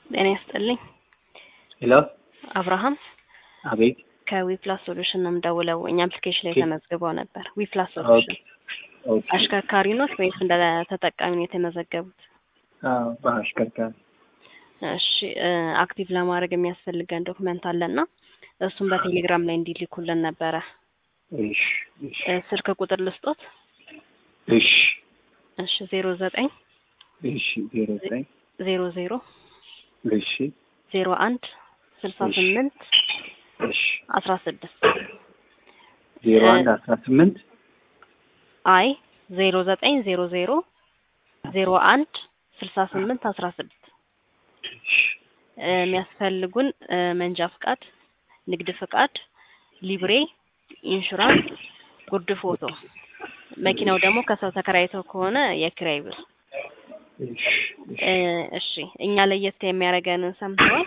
ጤና ይስጥልኝ። ሄሎ አብርሃም አቤት። ከዊፕላስ ሶሉሽን ነው የምደውለው። እኛ አፕሊኬሽን ላይ ኦኬ። ተመዝግበው ነበር። ዊፕላስ ኦኬ ሶሉሽን ኦኬ። አሽከርካሪ ኖት ወይስ እንደ ተጠቃሚ ነው የተመዘገቡት? አዎ በአሽከርካሪ እሺ እ አክቲቭ ለማድረግ የሚያስፈልገን ዶክመንት አለና እሱም በቴሌግራም ላይ እንዲልኩልን ነበረ። እሺ እሺ እ ስልክ ቁጥር ልስጦት? እሺ እሺ ዜሮ ዘጠኝ እሺ ዜሮ ዘጠኝ ዜሮ ዜሮ እሺ ዜሮ አንድ ስልሳ እሺ። ስምንት እሺ አስራ ስድስት ዜሮ አንድ አስራ ስምንት አይ ዜሮ ዘጠኝ ዜሮ ዜሮ ዜሮ አንድ ስልሳ ስምንት አስራ ስድስት እሺ እ የሚያስፈልጉን እ መንጃ ፍቃድ፣ ንግድ ፍቃድ፣ ሊብሬ፣ ኢንሹራንስ፣ ጉርድ ፎቶ። መኪናው ደግሞ ከሰው ተከራይተው ከሆነ የኪራይ ብር። እሺ እሺ እ እሺ እኛ ለየት የሚያደርገንን ሰምተዋል?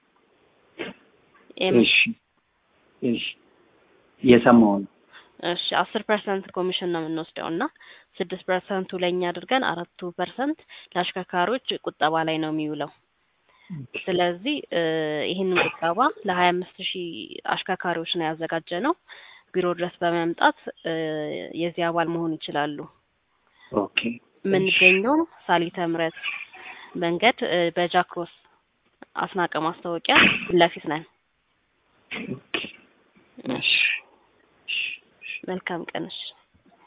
የም- እሺ እሺ እየሰማሁ ነው። እሺ አስር ፐርሰንት ኮሚሽን ነው የምንወስደው እና ስድስት ፐርሰንቱ ለእኛ አድርገን አራቱ ፐርሰንት ለአሽከርካሪዎች ቁጠባ ላይ ነው የሚውለው። ስለዚህ እ ይህንን ቁጠባ ለሀያ አምስት ሺህ አሽከርካሪዎች ነው ያዘጋጀ ነው። ቢሮ ድረስ በመምጣት እ የዚህ አባል መሆን ይችላሉ። ኦኬ የምንገኘው ሳሊተ ምሕረት መንገድ እ በጃክሮስ አስናቀ ማስታወቂያ ፊት ለፊት ነን። ኦኬ እሺ መልካም ቀን። እሺ